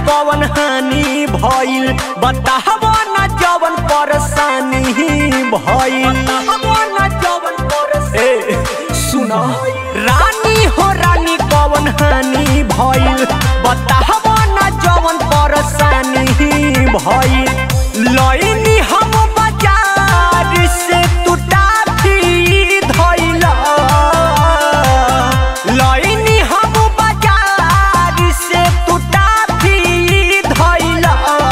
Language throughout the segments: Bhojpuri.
कवन हानि भइल बताहबो न जवन परेशानी भइल ए सुन रानी हो रानी कवन हानि भइल बताहबो न जवन परेशानी भइल लइनी हम बाजार से तू टाफी धइला लइनी हम बाजार से तू टाफी धइला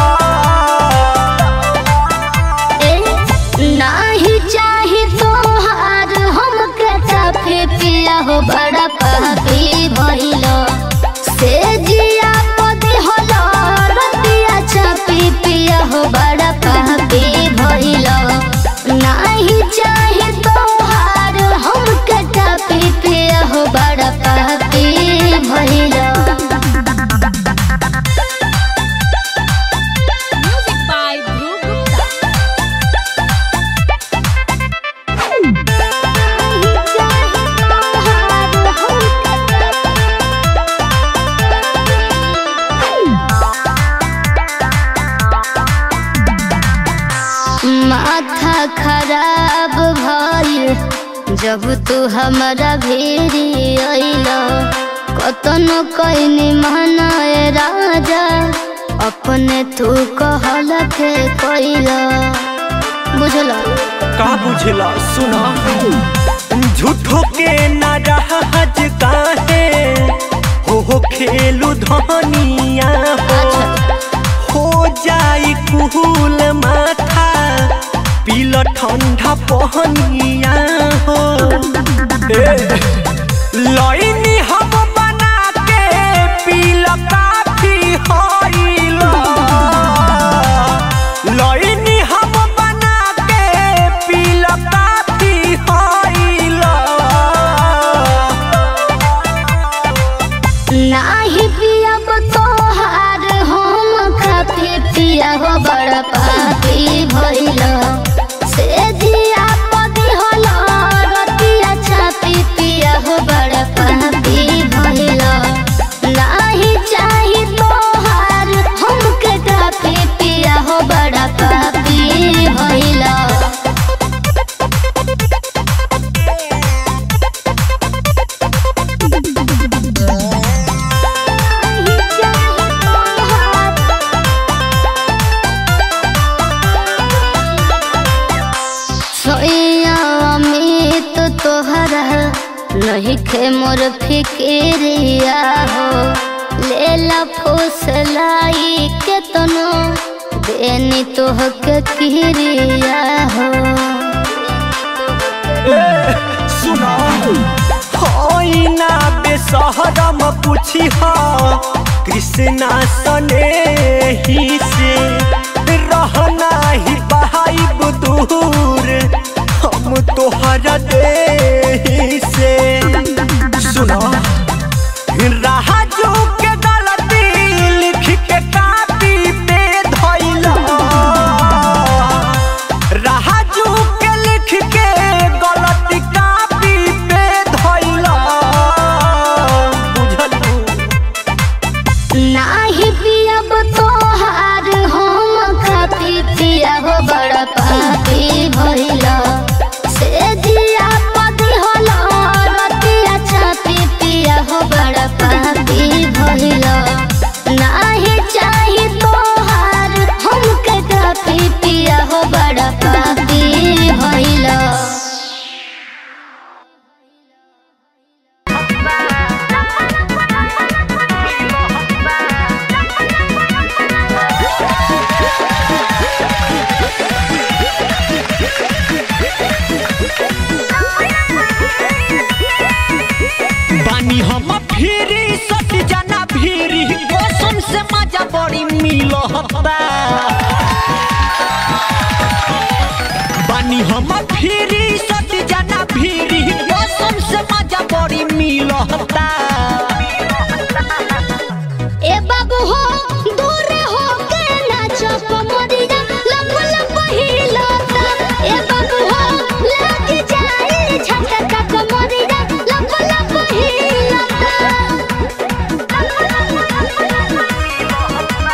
ए, नाही चाही तोहार हमके चाफे पिया हो बड़ा पापी भइलो से जिया पदी होलो रतिया चापी पिया हो बड़ा पापी भइलो नाही चाही तोहार हमके चापी पिया हो बड़ा पापी भइलो Music by Dhruv Gupta. माथा खराब भइल जब तू हमारा भेरी अइल कतनो कइनी मनाए राजा अपने तू कहल के कइल बुझल का बुझला सुना झूठो के नाराज काहे हो हो खेलू धनिया हो हो जाई कुहूल माथा पील ठंडा पहनिया हो ए, लइनी हम बना के पील काफी होइला लइनी हम बना के पील काफी होइला नाही पियब तोहार हम खाती पिया हो बड़ पापी भइल से दिया पदी होल रतिया छापी पिया हो बड़ पापी भइल नाही चाही तोहार हमके काफी पिया हो बड़ पापी भइल सोया अमित तोहरा नहीं खे मोर फिक्रिया हो लेला फुसलाई के तनो देनी तोह के किरिया हो सुना होइना बेसहरम पूछी हा कृष्णा सने ही से रहना ही बहाइब दूर हम तोहरा दे से सुना राजू के गलती लिख के कापी पे धइला राजू के लिख के गलती कापी पे धइला बुझलू नाही पियब तोहार हम खाती पिया हो बड़ पापी भइल से जिया पदी होल रतिया छापी पिया हो बड़ पापी भइल नाही चाही तोहार हमके काफी पिया हो बड़ पापी भइल बानी हम फिरी सट जाना फिरी कसम से मजा बड़ी मिलता बानी हम फिरी सट जाना फिरी कसम से मजा बड़ी मिलता ए बाबू हो दूर हो के नाचो कमरिया लप लप हिलता ए बाबू हो लग जाए झटका कमरिया लप लप हिलता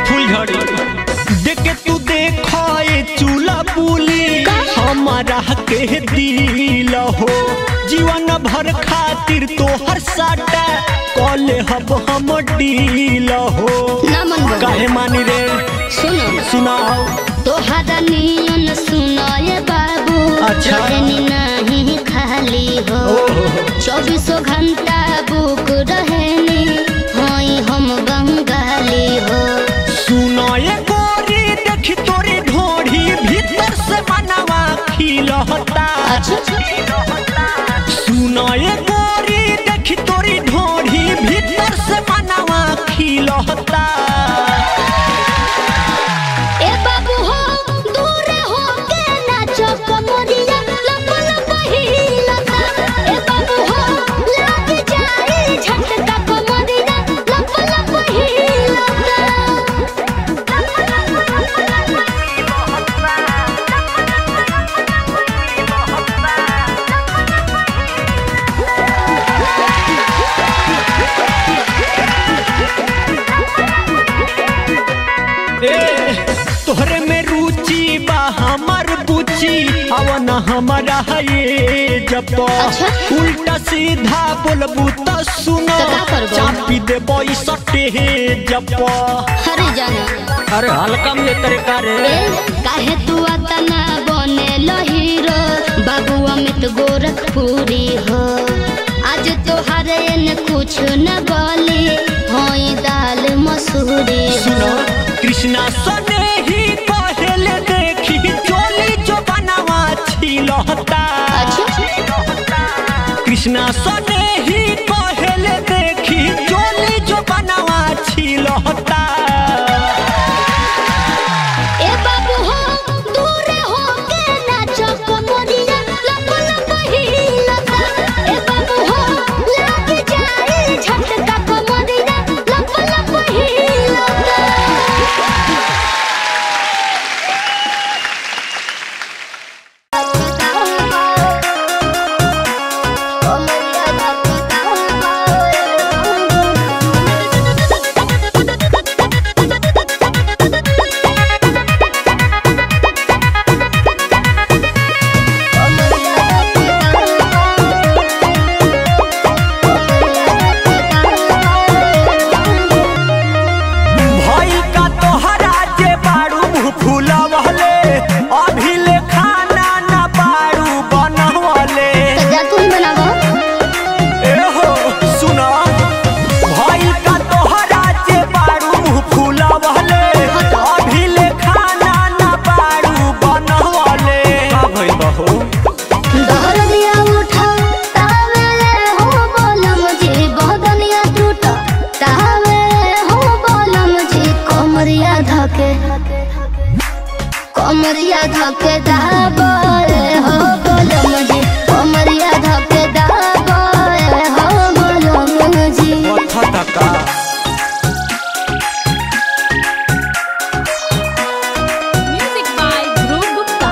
फुलझड़ी देखे तू देखो ये चूल्हा बुली हमारा के दिल हो जीवन भर खातिर तो हर साटा कॉले हब हम डील हो ना मन बा काहे मानी रे सुनो सुनाओ तोहरा नियन सुनाए बाबू अच्छा। रहनी नहीं खाली हो चौबीसों घंटा बुक रहनी हई हम बंगाली हो सुनो ये गोरी देखी तोरी ढोढ़ी भीतर से मनवा खिलहता सुनो ये गोरी देखी तोरी ढोढ़ी भीतर से मनवा खिलहता ए बाबू हो दूर हो के नाचो कमरिया लप लप हिलता ए बाबू हो लाग जाए झटका कमरिया लप लप ए तोहरे में रुचि बा हमर बुची अवन हमारा ये जब अच्छा। उल्टा सीधा बोलबू त सुनो तो का करबो? चापी देबो ई सटे जब हरे जाना अरे हल्का में तरीका रे ए काहे तू अतना बने हीरो बाबू अमित गोरखपुरी हो आज तोहरे न कुछ न बोली होई दाल मसूरी सुनो हो कृष्णा सने ही पहले देखी चोली जो बनावा छिलहता कृष्णा सने ही पहले देखी चोली जो बनावा छिलहता ए बाबू हो दूर हो के नाचो कमरिया लप लप हिलता ए बाबू हो लाग जाए झटका कमरिया लप लप हिलता भई का तोहरा जे बारू मुँह फुलवले अभी ले खाना ना बारू बनवले जा तू ही बनावो एहो सुना भई का तोहरा जे बारू मुँह फुलवले अभी ले खाना ना बारू बनवले का भई बहो दहर दिया उठा तावे हो बोलम जी बदनिया टूटा तावे हो बोलम जी कोमरिया धके कोमरिया धके दाबे हो बोलम जी कोमरिया धके दाबे हो बोलम जी कथा तका Music by Dhruv Gupta.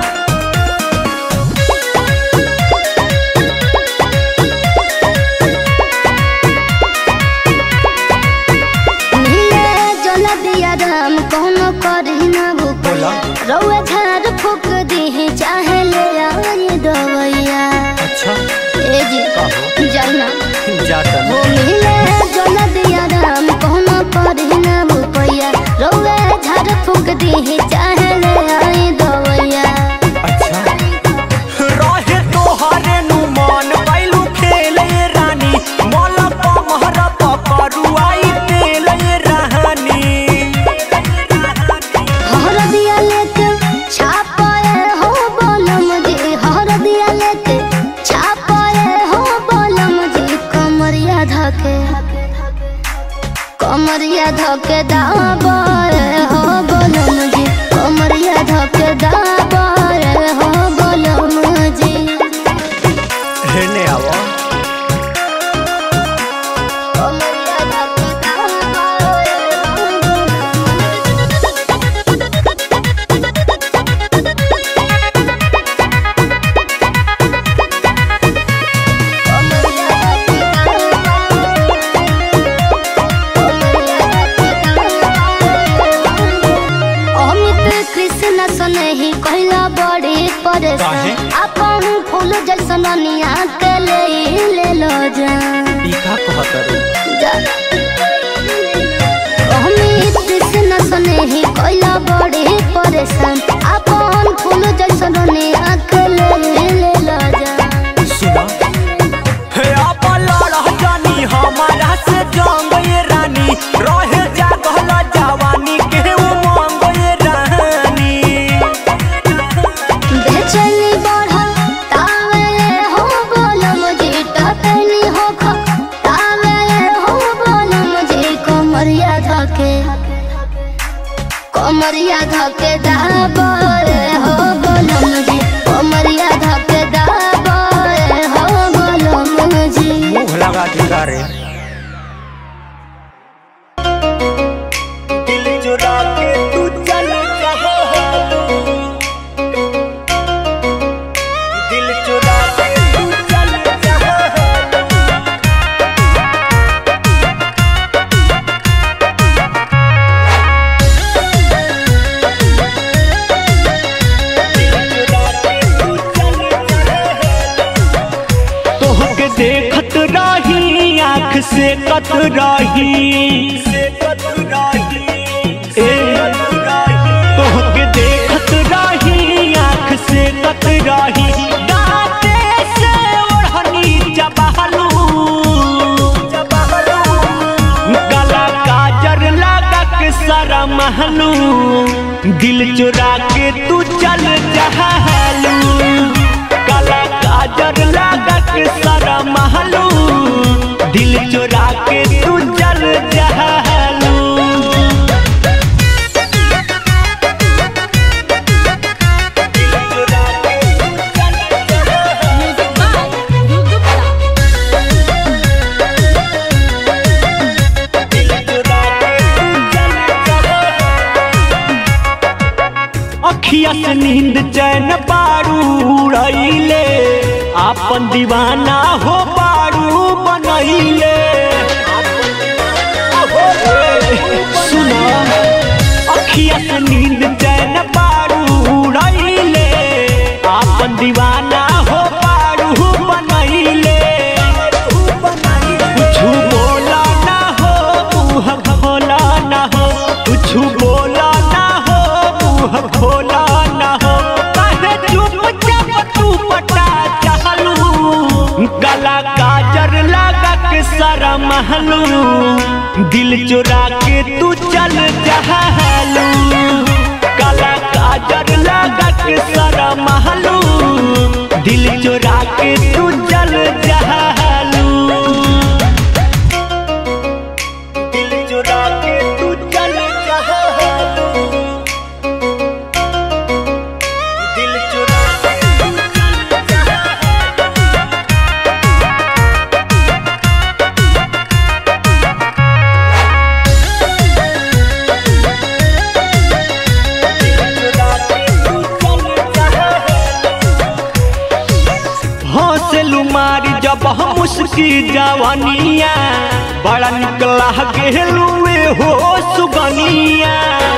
नीले जल दिया राम कोनो करी ना भूपैया रउआ झाड़ फूक दी चाहे ले आई दवैया अच्छा ए जी जाना जाता वो नीले जल दिया राम कोनो करी ना भूपैया रउआ झाड़ फूक दी चाहे ले आई दवैया अच्छा रहे तोहरे नु मन पैलू खेले रानी मल पमहर पकड़ुआई तेले रानी हर दिया लेके छापाए हो बोलम जी हर दिया लेके छापाए हो बोलम जी कमरिया धके कमरिया धके दाबाए हो बोलम जी सनेही कहला बड़ी परेशान काहे? अपन फूल जैसन अनिया के ले ले लो जा ई का कहत रे जा अमित कृष्ण सनेही कहला बड़ी परेशान अपन फूल जैसन अनिया के ले ले लो जा सुना हे आपा लड़ा जानी हमारा से जंग ये रानी रहे जागल जवानी के उमंग ये रानी बेचैनी बढ़ा तावे हो बोलम जी टटनी हो खा तावे हो बोलम जी कमरिया धके कमरिया धके दाबे हो बोलम जी कमरिया धके दाबे हो बोलम जी मुंह लगा दिया रे दिल चुरा के तू चल दिल चुरा के तू चल तोहके देखत रही आँख से कत रही ए, तोहके देखत रही आँख से कत रही दाँते से ओढ़नी चबहलू गला काजर लगा के सारा महलू दिल चुरा के तू चल जहलू गला काजर लगा के सारा महलू दिल चुरा के तू चल जहलू Music by Dhruv Gupta. अखिया से नींद चैन पारू उड़ैले आपन दीवाना हो पारू बनैले सुना अखिया से नींद चैन पारू उड़ैले आपन दीवाना हो पारू बनैले कुछु बोला ना हो मुँह खोला ना हो कुछु बोला ना हो मुँह खोला ना हो काहे चुपचाप तू पटा चहलू गला काजर लगा के सारा महलू दिल चुरा के तू चल जहलू गला काजर लगा के सारा महलू दिल चुरा के तू चल जहलू दिल चुरा के तू चल जहलू दिल चुरा के तू चल जहलू हौसलू मारी जब हम उसकी जवानिया बड़ा निकला गेलुए हो सुगनिया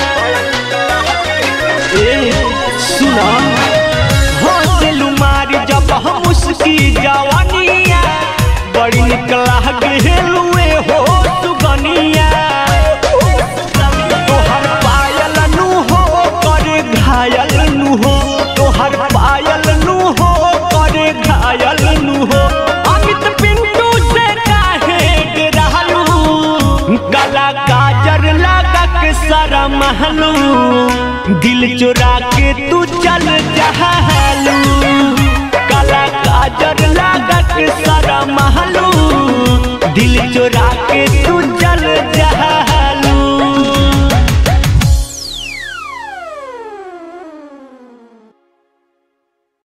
ए सुना हौसलू मारी जब हम उसकी जवानिया बड़ी निकला गेलुए हो सुगनिया तोहर पायल नु हो करे घायल नु हो तोहर पायल नु हो करे घायल नु हो अमित पिंटू से काहे डरहलू गला काजर लगा के सारा महलू दिल चुरा के तू चल जहलू गला काजर लगा के सारा महलू दिल चुरा के तू चल जहलू